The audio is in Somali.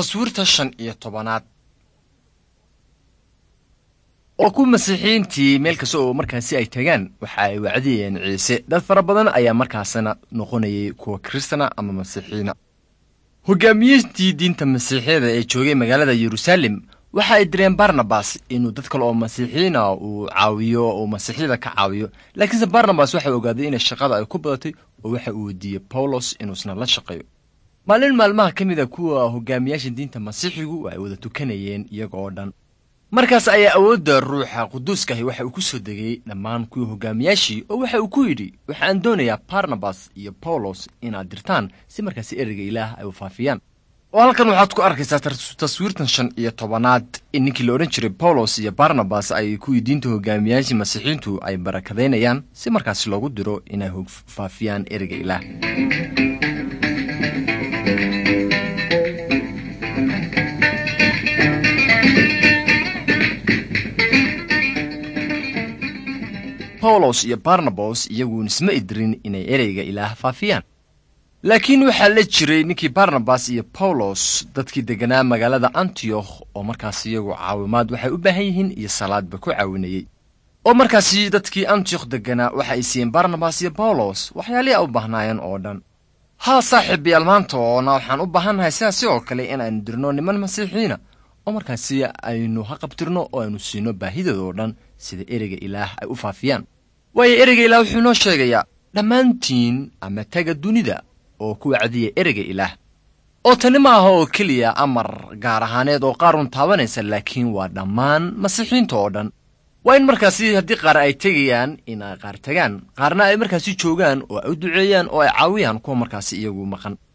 taswiirta shan iyo tobanaad oo ku masiixiyiintii meel kasta oo markaasi ay tagaan waxa ay wacdiyeen ciise dad fara badan ayaa markaasina noqonayay kuwa kiristana ama masiixiyiina hogaamiyiintii diinta masiixiyada ee joogay magaalada yeruusaalem waxa ay direen barnabas inuu dad kale oo masiixiyiina uu caawiyo uu masiixiyada ka caawiyo laakiinse barnabas waxa ogaaday inay shaqada ay ku badatay oo waxa uu weydiiyey bawlos inuusna la shaqeeyo maalin maalmaha ka mid a kuwa hogaamiyaasha diinta masiixigu ay wada tukanayeen iyaga oo dhan markaas ayaa awoodda ruuxa quduuskahi waxa uu ku soo degay dhammaan kuwii hogaamiyaashii oo waxa uu ku yidhi waxaan doonayaa barnabas iyo bawlos inaad dirtaan si markaasi ereyga ilaah ay u faafiyaan oo halkan waxaad ku arkaysaa taswiirtan shan iyo tobanaad in ninkii la odhan jiray bawlos iyo barnabas ay kuwii diinta hogaamiyaashii masiixiintu ay barakadaynayaan si markaasi loogu diro inay faafiyaan ereyga ilaah bawlos iyo barnabas iyaguun isma idirin inay ereyga ilaah faafiyaan laakiin waxaa la jiray ninkii barnabas iyo bawlos dadkii degganaa magaalada antiyokh oo markaas iyagu caawimaad waxay u baahan yihiin iyo salaadba ku caawinayey oo markaasi dadkii antiyokh degganaa waxa ay siiyeen barnabas iyo bawlos waxyaalihii a u baahnaayeen oo dhan haa saaxiibayaal maanta oona waxaan u baahannahay sidaasi oo kale inaynu dirno niman masiixiyiina oo markaasi aynu ha qabtirno oo aynu siino baahidooda oo dhan sida ereyga ilaah ay u faafiyaan waayo ereyga ilaah wuxuu noo sheegayaa dhammaantiin ama taga dunida oo ku wacdiya ereyga ilaah oo tani ma aha oo keliya amar gaar ahaaneed oo qaarun taabanaysa laakiin waa dhammaan masiixiinta oo dhan waa in markaasi haddii qaar ay tegayaan in ay qaar tagaan qaarna ay markaasi joogaan oo ay u duceeyaan oo ay caawiyaan kuwa markaasi iyagu maqan